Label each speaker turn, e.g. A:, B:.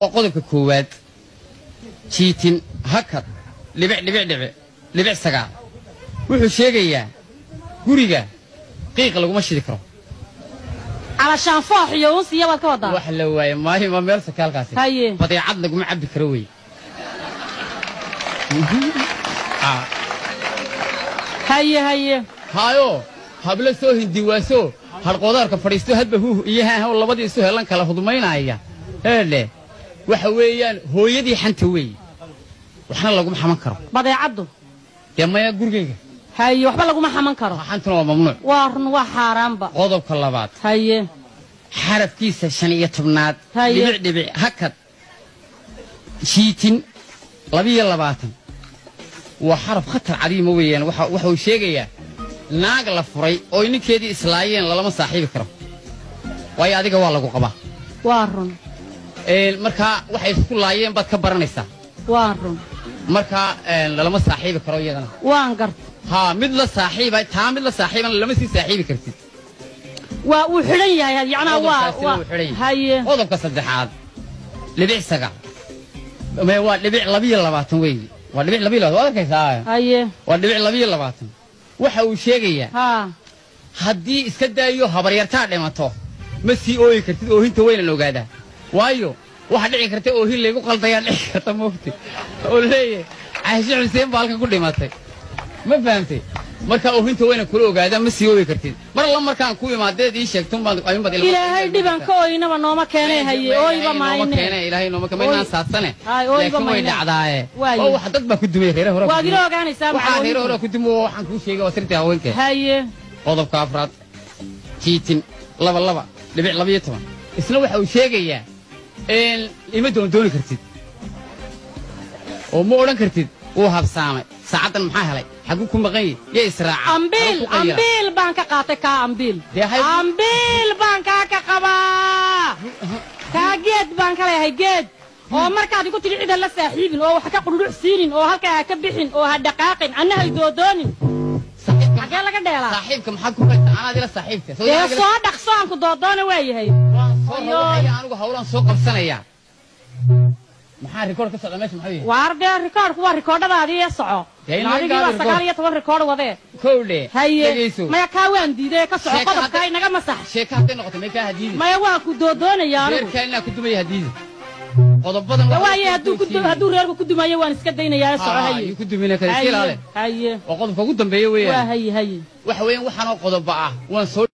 A: waa qodobka koowaad jiitin hakad dhibic dhibic dhibic dhibic sagaal wuxuu sheegayaa guriga qiiq laguma shidi karo
B: calashaan foox iyo uunsi iyo waad ka wadaa
A: wax la waaye maayo waa meel sakaalkaasi
B: Haye.
A: badeecad laguma cabbi karo wey Ah,
B: haye haye
A: haayo hablo soo hindiwaaso harqoodaarka fadhiisto hadba huuh iyo haahow labadii isu helan kala hudmaynaya eedhe waxa weeyaan hooyadii xanta weeye waxna laguma xaman karo
B: badeecaddu
A: dee maya gurigayga
B: haye waxba laguma xaman karo
A: xantuna waa mamnuuc
B: waa run waa xaaraanba
A: qodobka labaad
B: haye
A: xarafkiisa shan iyo tobnaad
B: Haye.
A: dhibic dhibic hakad shiitin labiyo labaatan waa xaraf khatar cadiima weeyaan waxa waxa uu sheegayaa naag la furay oo ninkeedii islaayeen lalama saaxiibi karo waayo adiga waa lagu qabaa
B: waa run
A: Een, markaa waxay isku laayeen baad ka baranaysaa
B: waa run
A: markaa een, lalama saaxiibi karo iyadana
B: waan garta
A: haa mid la saaxiiba taa mid la saaxiibana lama sii saaxiibi kartid
B: waa uu xidhan yahay yacnaa waa
A: Qodobkaasina
B: waa
A: wuu xidhan yahay.
B: haye
A: qodobka saddexaad dhibic sagaal Me waa dhibic labiyo labaatan weeye waa dhibic labiyo labaatan waad arkaysaa
B: haye
A: waa dhibic labiyo labaatan waxa uu sheegayaa
B: haa
A: haddii iska daayo habaryartaa dhimato ma sii ooyi kartid oohinta weynan ogaadaa waayo waxa dhici karta oohin laygu qaldayaa dhici karta moogti oo leeyahay caashe xuseen baa halkan ku dhimatay ma fahamtay marka oohinta weynan kula ogaadaa ma sii ooyi kartid mar alla markaan ku imaadeed ii sheegtun baad ayuunbaad ilmo-
B: ilaahay dhiban ka ooynaba nooma keenay haye ooyba maayne
A: ilaahay nooma keena maynaan
B: Ooy.
A: saadsane
B: Ay, ooyba
A: laakiin way
B: mayne.
A: dhacdaaye
B: Waaye.
A: oo wax dad baa ku dumay reere hore
B: waad ila ogaanaysaa
A: waxaa reere
B: maxaa
A: hore ku dumo waxaan kuu sheegay waa sirtii haweenka
B: haye
A: qodobka afraad jiitin laba laba dhibic labiyo toban isna waxa uu sheegayaa in ima doondooni kartid oo ma odhan kartid wuu habsaamay saacaddan maxaa helay xaguu ku maqan yahi yo israaca
B: ambiil
A: Xaguu ku qayira?
B: ambiil baan ka qaatay kaa ambiil
A: Dee hay-
B: ambiil baan kaa ka qabaa kaa geed baan ka leeyahay geed oo markaad igu tidhi cida la saaxiibin oo wax ka qudhuc siinin oo halkaa ha ka bixin oo ha dhaqaaqin anna hay doodoonin
A: Saaxiibka
B: xagee laga dheelaa
A: saaxiibka maxaad ku haysaa anaad ila saaxiibka Soo
B: dee
A: yaa ila-
B: soo dhaqso aan ku doodoona waa yahay
A: waan soo
B: Ayo.
A: rawaxaya anigu hawlaan soo qabsanayaa maxaa rikoor ka socda meesha maxaa yahay
B: waar dee rikoodhku waa rikoodhadaadii ee soco
A: Dee in laga
B: adigii
A: gaado
B: waa sagaal
A: rikoodh.
B: iyo toban rikoodh wadee
A: kowdhe
B: haye
A: dhegayso
B: maya kaa waan diiday ka soco
A: Sheeko
B: qodobkaa
A: hadda-
B: inaga masax
A: sheeka hadday noqoto may kaa hadiidi
B: maya waan ku doodoonayaa anigu
A: reerkaa inaa ku dumaya hadiidi qodobadan
B: Dee
A: waxaa
B: waaye
A: soo
B: hadduu ku
A: joojiyey.
B: hadduu reerku ku dumayo waan iska daynayaa soco
A: Haa,
B: haye
A: yuu ku dumina kara iska ilaale
B: haye haye
A: waa qodobka ugu dambeeya
B: waa
A: weeyaan
B: haye haye
A: waxa weeyaan waxaanoo qodoba ah waan soo